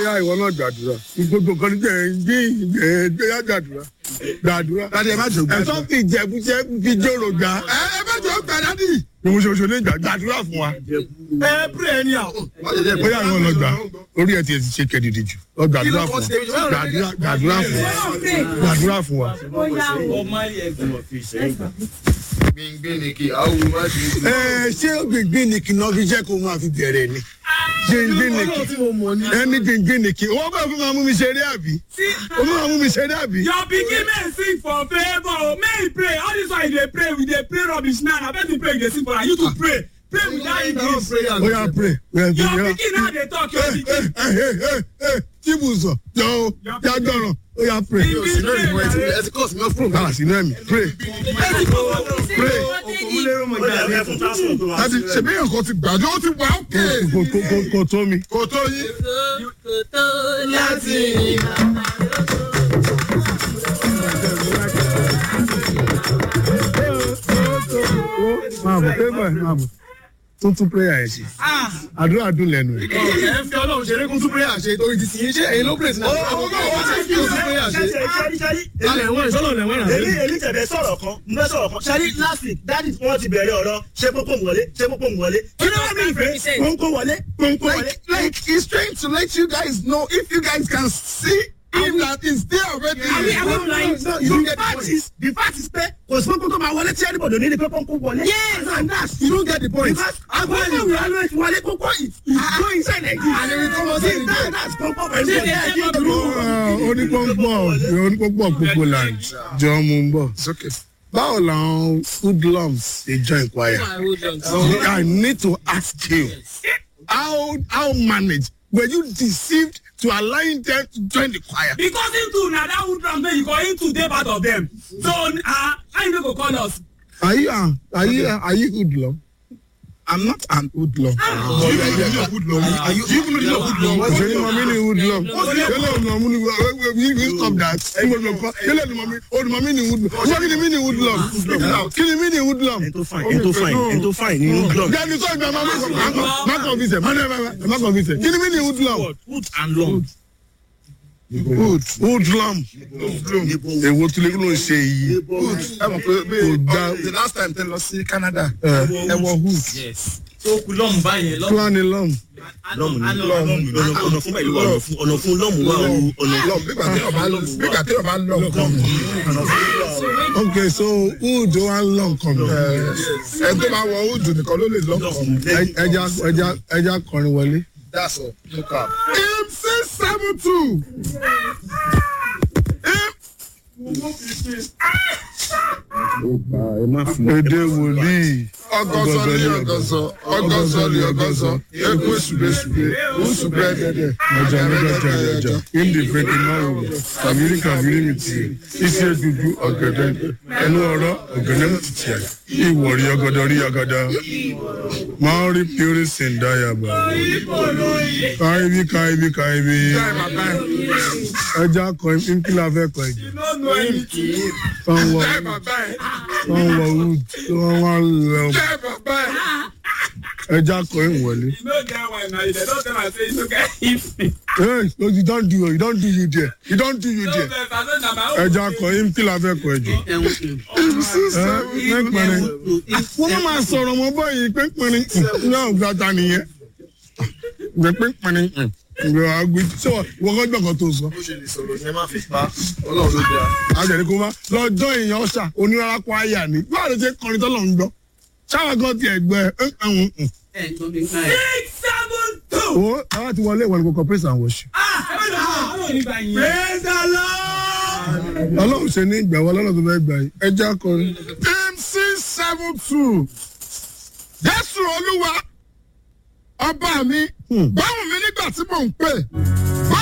yá ìwọ náà gbàdúrà gbogbo kan ní jẹ́ gbé gbé yá gbàdúrà gbàdúrà. Dádì ẹ má jò gbàdúrà. ẹ̀sọ́ fi ìjẹ̀bùjẹ́ fi jòrò gbà. ẹ ẹ má jò gbà dádì. ìmúṣoṣo ní ìgbà gbàdúrà fún wa. ẹ pray ẹni àwọn. ó yà ìwọ lọ gbà orí ẹ̀ tiẹ̀ ti ṣe kẹ́dìdì jù lọ gbàdúrà fún wa gbàdúrà gbàdúrà fún wa gbàdúrà fún wa. gbìngbìn ni kí àwọn má ṣe. ẹ ṣé gbìngbìn ni kì náà fi jẹ́ kó máa fi bẹ̀rẹ̀ ni gbìngbìn ni kì ẹni gbìngbìn ni kì wọ́n bá fún ma mú mi ṣeré àbí ó máa mú mi ṣeré àbí. your pikin men sing for favour o may he pray all this one you dey pray we dey pray rubbish now na person pray you dey sing for am you too pray pray without english ó yà pray. your pikin now dey talk your pikin tíbù sọ jọ o já gbọràn ó yà pray. sínú ìmọ̀ ẹ̀ ti ẹ ti kọ́ sí mọ́ fún kàlà sínú ẹ̀mí pray pray. láti ṣèbí yàn kan ti gbàjọ́ ó ti wà ókè. kò kò kò kò tó mi. kò tó yín. máa bọ̀ pé bọ̀ máa bọ̀ tuntun prayer ẹ̀ ṣe àdúrà dùn lẹ́nu ẹ̀. ẹ fi ọlọ́run ṣeré kún tún prayer ṣe torí ti sìn yín ṣe èyí ló pèsè náà. àwọn ọmọ wọn ṣe kí o tún prayer ṣe. alẹ̀ wọ́n ìṣọ́nà lẹ̀ wọ́n rà èmi èmi tẹ̀bẹ̀ sọ̀rọ̀ kan n bẹ́ sọ̀rọ̀ kan ṣáàrí last week dáàdì wọn ti bẹ̀rẹ̀ ọ̀rọ̀ ṣé pópó ń wọlé ṣé pópó ń wọlé kí ló wá bí ìfẹ́ pọ́ńkó wọlé pọ́ńkó wọlé. like like he's trying to let you guys know if you guys can see him that is there already. àbí àwọn ọ̀nà So you you the get the fact point. is the fact is pé kò sí pópó tó máa wọlé tí ẹnibọ̀dọ̀ ní ni pé pọ́ńkó wọlé. yes and that's You don't get the point. because agbóhùn ìwé alẹ́ wọlé pópó is go inside Nigeria. And if it comes See, in that- there. that's pọ́ńkó for everybody. onípọ̀npọ̀ onípọ̀npọ̀ gbogbo land jọ mú un bọ̀. It's okay. báwo làwọn hoodlums ṣe join choir. I need to ask you how how manage were you deceived to allowing them to join the choir. because him too na that wood drum dey you go him too dey part of them so uh, how you no go call us. are you uh, are you uh, are you hoodlum. I'm not an hoodlum. Do you even know hoodlum? Are you even know hoodlum? ṣe ni mọ̀mí ni hoodlum. yẹlẹ olùmọ̀mí ni we we stop that. yẹlẹ olùmọ̀mí olùmọ̀mí ni hoodlum. wọ́n kí ni mí ni hoodlum. kí ni mí ni hoodlum. ẹni tó fine ẹni tó fine ẹni tó fine nínú glove. Jẹ́ni sọ ìgbà máa má convince ẹ̀ má má convince ẹ̀. Kí ni mí ni hoodlum? wood and long. Hood hoodlum. Èwo tún lè kí ló ń ṣe yìí? ẹ mọ̀ pé bí Kò dá- the last time tẹ lọ sí Canada. Ẹ wọ hood. tó kú lọ́mù báyẹn lọ́mù. Plan lọ́m. lọ́mù ní ọ̀nà ọ̀nà fún báyìí wà ọ̀nà fún ọ̀nà fún lọ́mù wà o ọ̀nà lọ nígbà tí ọba lọ nígbà tí ọba lọ nǹkan Okay so hood wa ń lọ nǹkan mi. ẹ tó bá wọ ojú nìkan ló lè lọ nǹkan. Ẹja ẹja ẹja kọrin wọlé. That's all. No cap. MC seven two. Èdè wòlíì. Ọgọ́sọ ni ọgọ́sọ, ọgọ́sọ ni ọgọ́sọ, ekwe sùbẹ́sùbẹ́, nsùbẹ́ dẹ́dẹ́. Ọjà nígbà jà ọjà. Indi fèkì máa wò. Kàbírí kàbírí mi tì. Iṣẹ́ dúdú ọ̀gẹ̀dẹ̀. Ẹnu ọ̀rọ̀ ọ̀gẹ̀dẹ̀ mi ti tì ẹ̀. Ìwọ̀rí ọgọdọ rí ọgọdọ. Máa rí pírí sìndáyàbá. Káyibí káyibí káyibí. Ẹja kọ nkílà fẹ́ kọ ẹ̀jẹ̀. Wọ́n wọ Jẹ́ bàbá ẹ̀, wọ́n wọ wood. Wọ́n wá lọ. jẹ́ bàbá ẹ̀. Ẹja kọ ìwọlé. you no get why na you dey don tell am say you no get if. Hey, no, you don't do you don't do you there. You don't do you no there. vex i say na my own. Ẹja kọ nkílà fẹ́ kọ ẹ̀jẹ̀. Mẹ́pẹ̀rin. Wọ́n máa sọ̀rọ̀ mọ́ báyìí pínpín náà gbàtà nìyẹn. Ìgbẹ́ pínpín ìgbẹ́ àgbẹ̀ tí wọ́n kọ́ gbọ̀ngàn tó sọ. Bó ṣe lè sọ̀rọ̀ yẹn máa fi pa ọlọ́run ló dáa. Àjẹ̀rí kó má lọ́jọ́ èèyàn ọ̀ṣà oníràkọ̀ àyà ni. Báwo ló ṣe kọrin tọ́lọ̀ ń gbọ́? Ṣáwa gan ti ẹ̀gbẹ́ ẹ̀hún. six seven two. Owó àwọn ti wọlé ìwọ̀n kò praise and worship. praise the lord. Ọlọ́run ṣe ní ìgbà wọlé ọlọ́run tó fẹ́ gbà yìí. Ẹ jẹ́ akọrin. MC seven two. Jésù Olúwa ọba mi. Báwo mi nígbà tí mò ń pè?